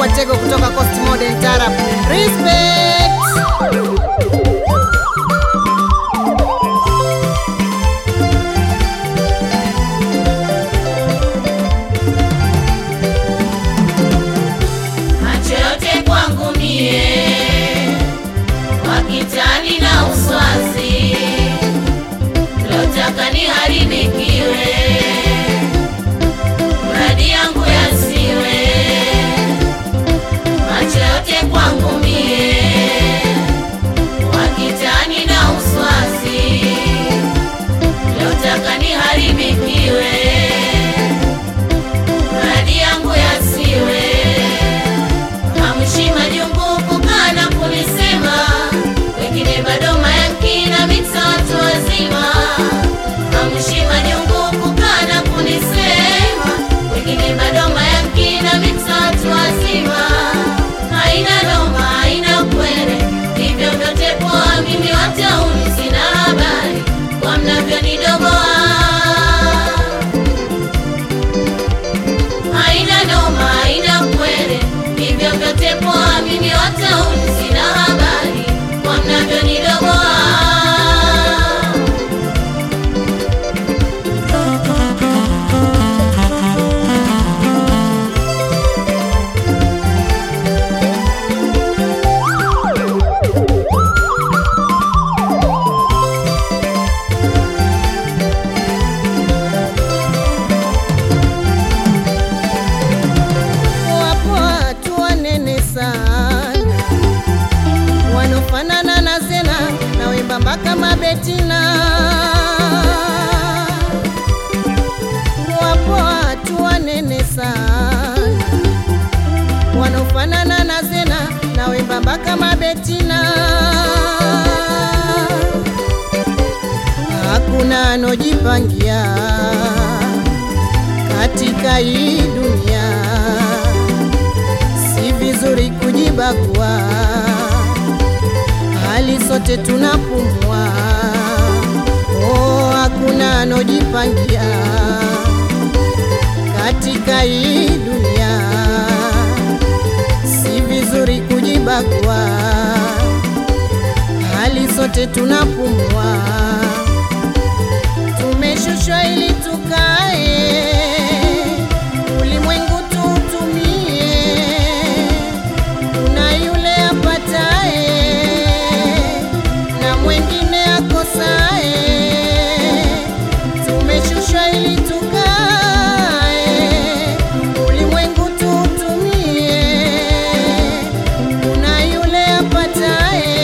Watego kutoka Coast Modern Tarab. Respect. macho yote kwangu mie wakitani na uswazi lotaka niharibikiwe mradi yangu yasiwe macho yote kwangu mie wakitani na uswazi lotaka niharibikiwe mradi yangu yasiwe Hamshima jungu kukaa na kunisema, wengine bado mayankina mita watu wazima. Hamshima jungu kukaa na kunisema, wengine bado mayankina mita watu wazima. Haina noma, haina kwere, hivyo vyote poa, mimi watauni sina habari kwa mnavyonidogoa haina noma, haina kwere, hivyo vyote poa, mimi watauni sina habari kwa mnavyonidogoa. Wapo watu wanene sana wanofanana na Zena na wembamba kama Betina. Wapo watu wanene sana wanofanana na Zena na wembamba kama Betina. Hakuna anojipangia katika hii dunia, si vizuri kujibagua, hali sote tunapumua. Oh, hakuna anojipangia katika hii dunia, si vizuri kujibagua, hali sote tunapumua tumeshushwa ili tukae ulimwengu tuutumie. Kuna yule apatae na mwengine akosae. Tumeshushwa ili tukae ulimwengu tuutumie. Kuna yule apatae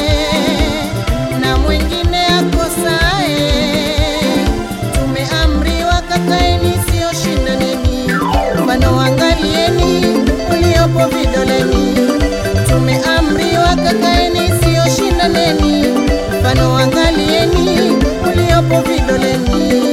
na mwengine akosae. Tumeamriwa kakaeni, sio shindaneni, mfano angalieni uliopo vidoleni. Tumeamriwa kakaeni, sio shindaneni, mfano angalieni uliopo vidoleni.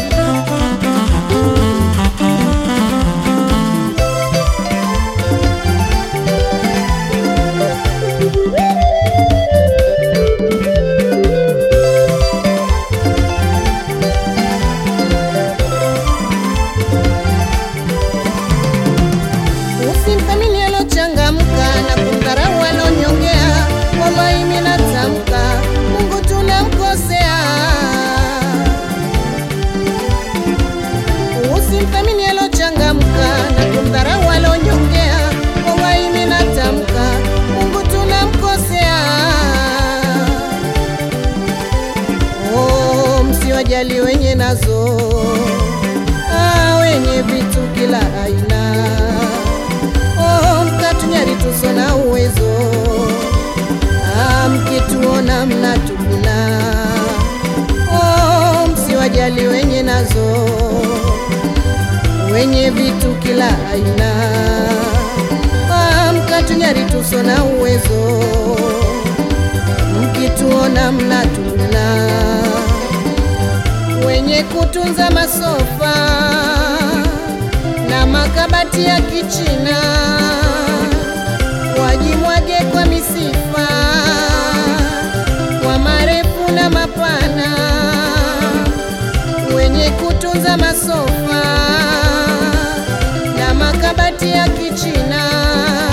Usimthamini alochangamka na kumdharau alonyongea. Wallahi mimi natamka, Mungu tunamkosea. Usimthamini alochangamka na kumdharau alonyongea. Wallahi mimi natamka, Mungu tunamkosea. Oh, msiwajali wenye nazo ah, wenye vitu kila aina oh, mkatunyari tuso na uwezo ah, mkituona mnatuguna oh, msiwajali wenye nazo wenye vitu kila aina ah, mkatunyari tuso na uwezo mkituona mnatuguna wenye kutunza masofa na makabati ya kichina wajimwage kwa misifa kwa marefu na mapana wenye kutunza masofa na makabati ya kichina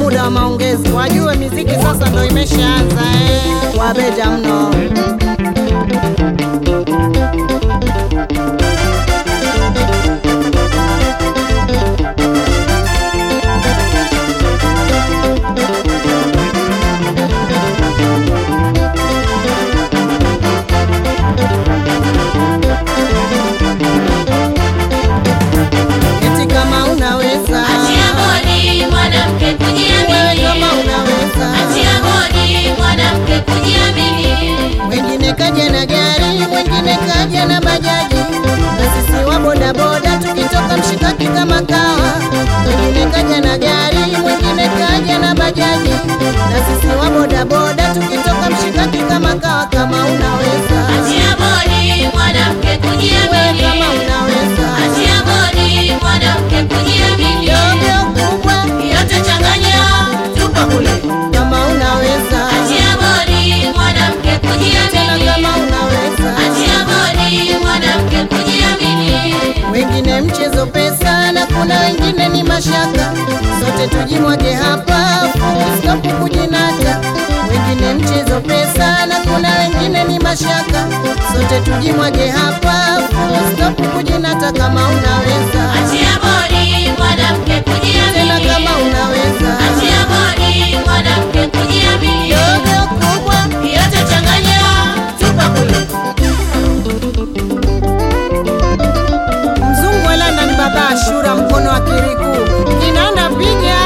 muda wa maongezi, wajue miziki sasa ndo imeshaanza eh. Wabeja mno. Eti kama unaweza Achia bodi mwanamke wewe, kujiamini. kama unaweza Achia bodi mwanamke kujiamini. Mwingine kaja na gari, mwingine kaja na bajaji, na sisi wa bodaboda tukitoka mshikaki kama kawa. Mwingine kaja na gari, mwingine kaja na bajaji, na sisi wa bodaboda tukitoka mshikaki kama kawa. Kama unaweza Achia bodi mwanamke wewe, kujiamini. kama unaweza Achia bodi mwanamke kujiamini. dogo kubwa, Yote changanya, tupa kule. kama unaweza Achia bodi mwanamke tena, kujiamini. kama unaweza Achia bodi mwanamke kujiamini. wengine mchezo pesa na kuna wengine ni mashaka, sote tujimwage hapa, full stop kujinata. Wengine mchezo pesa na kuna wengine ni mashaka, sote tujimwage hapa, full stop kujinata. Kama unaweza Achia bodi mwanamke tena, kujiamini. kama unaweza Achia bodi mwanamke kujiamini. dogo kubwa, Yote changanya, tupa kule. mzungu wa London, baba Ashura, mkono wa kiriku kinanda piga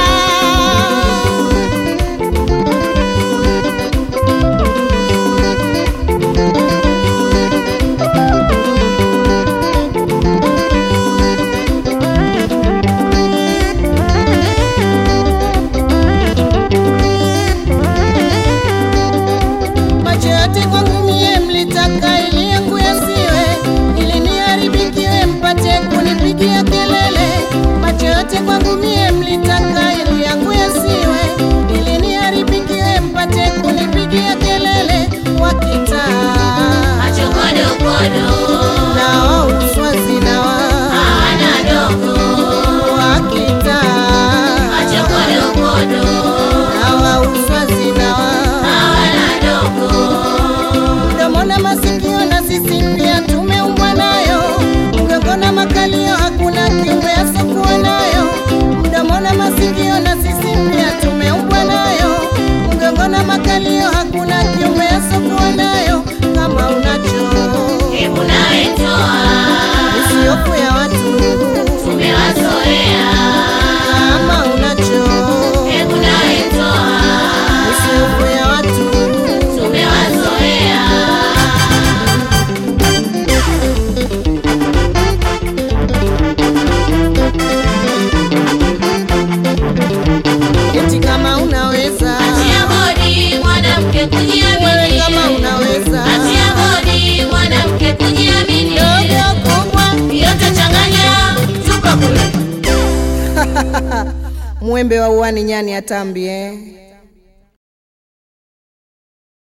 macho yote kwangu mie mlitaka ili yangu yasiwe, ili niharibikiwe mpate kunipigia kelele. Macho yote kwangu mie mlitaka ili yangu yasiwe, ili niharibikiwe mpate kunipigia kelele. Wakitaa Macho kodo kodo, na wao uswazi na wao hawana dogo. wakitaa Macho kodo kodo, na wao uswazi na wao hawana dogo. mdomo na masikio na sisi pia tumeumbwa nayo, mgongo na makalio hakuna kiumbe asokuwa nayo. Mdomo na masikio na sisi pia tumeumbwa nayo, mgongo na makalio hakuna kiumbe asokuwa nayo. Kama unacho Hebu nawe toa, usiofu ya watu, tumewazoea. kama unacho Hebu nawe toa, usiofu ya watu tumewazoea. eti kama unaweza Achia bodi mwanamke wewe, kujiamini. kama unaweza Achia bodi mwanamke kujiamini. dogo kubwa Yote changanya, tupa kule. mwembe wa uani nyani atambi eh.